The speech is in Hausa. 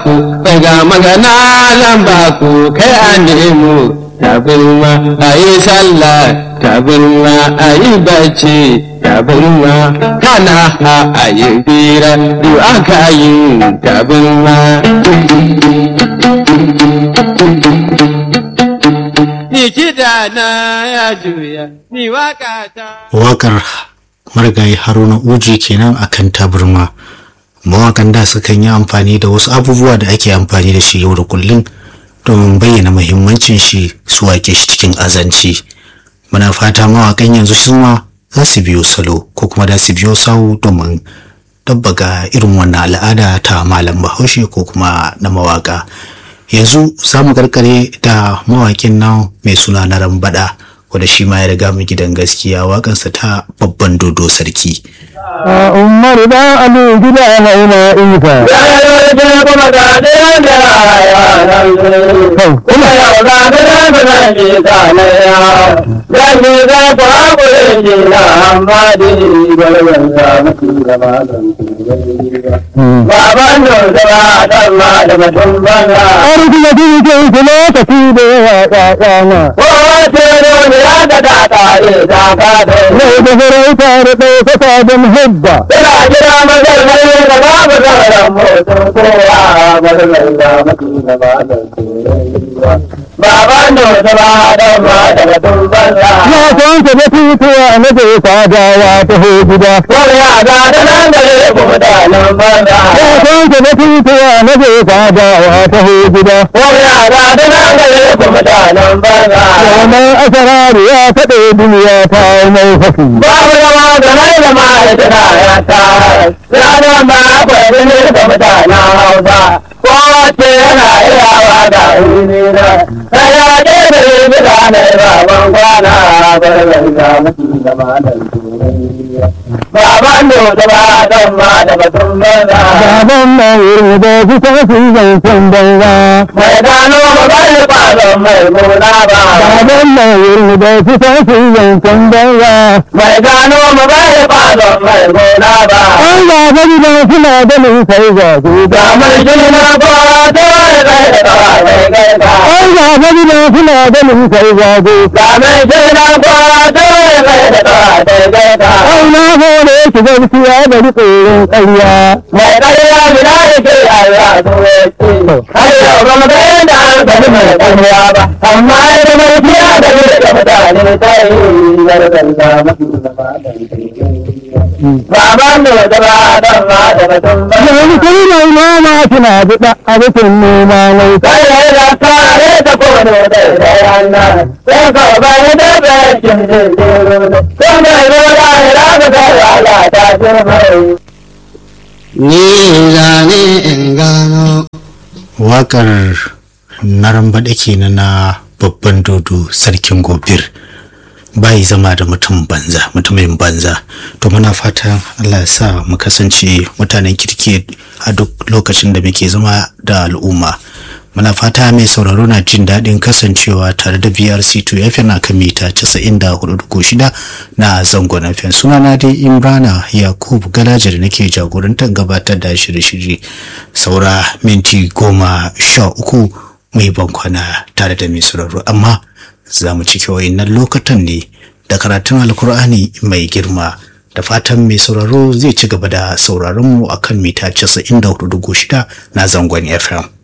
ku daga magana zan ba ku kai a nemo tabarma a yi sallah tabarma a yi bacci tabarma kana ha a yi bira duk aka yi tabarma ni kiɗa na ya juya ni waka ta wakar marigayi haruna uji kenan akan taburma mawakan da sukan yi amfani da wasu abubuwa da ake amfani da shi yau da kullum domin bayyana muhimmancin shi su wake shi cikin azanci muna fata mawakan yanzu su ma za su biyo salo ko kuma da su biyo sawu domin dabbaga irin wannan al'ada ta malam bahaushe ko kuma na mawaka yanzu za mu karkare da mawakin nan mai suna na rambada wanda shi ma ya riga mu gidan gaskiya wakansa ta babban dodo sarki umar da alu gida na ina inka kuma ga ɗaya da kuma yau ga ɗaya da zan ji kanaya zan ji za ku haƙuri ji na amma di gwarwar da mutu da malam baban da zama dan ma da mutum banza arziki da cikin su lokaci da yawa ƙaƙana kowace ne ya ga da tare da ka da mai da farauta da ɗaukaka da muhabba Ina jira mazar mai da babu zauren mutum kowa mazar da mutu da malam baban da zama dan ma da mutum banza ya san ka da tutuwa na zai fadawa ta ho gida wani ya ga da nan gare ku mutanen banza ya san ka da tutuwa na zai fadawa ta ho gida wani ya ga da nan gare ku mutanen banza Zaman asararu ya faɗe duniya ta mai fashi babu zama da mai da ma'aikata ya ta ranar ba akwai ne da mutanen hausa kowace yana iyawa da wuri na sai ya ke da ribi da na baban kwana barbar da mutu da malam baban da ba dan ma da batun banza Baban mai wurin da su ta fi zancen banza mai gano ba bai kwazon mai gona ba Baban mai wurin da su ta fi zancen banza mai gano ba bai kwazon mai gona ba An zaɓa gidan suna da sai zaɓe ga mai gina kowa ta wani bai da kawa mai gaita An zaɓa gidan suna da sai zaɓe ga mai gina kowa ta wani bai da kawa mai gaita Ai na hore ki gaskiya da riƙorin ƙarya mai ƙarya gida da ke Allah zuwa ce har yau ba mu ga yadda an sani mai ƙarya ba amma ita mai fiya da ne da mutane ta yi zargar da mafi zama da Baban da da ba dan ma da batun ba. Yanzu kai mai noma kina biɗa abincin noma mai Kai ya da tare da kono da da yana. Sai ka ba ni da bakin jirgin ruwa. Sai mai roda ya da da wala ta jirmai. Ni zane in gano wakar na rambaɗa kenan na babban dodo sarkin gobir bai zama da mutum banza mutumin banza to muna fatan allah ya sa mu kasance mutanen kirki a duk lokacin da muke zama da al'umma muna fata mai sauraro na jin daɗin kasancewa tare da brc2 fm na kan mita 94.6 na zangon fm sunana dai imrana yakubu galaja da nake jagorantar gabatar da shirye-shirye saura minti goma sha uku mai bankwana tare da mai sauraro amma za mu cike wayannan lokutan ne da karatun alkur'ani mai girma da fatan mai sauraro zai ci gaba da sauraron mu akan mita 94.6 na zangon fm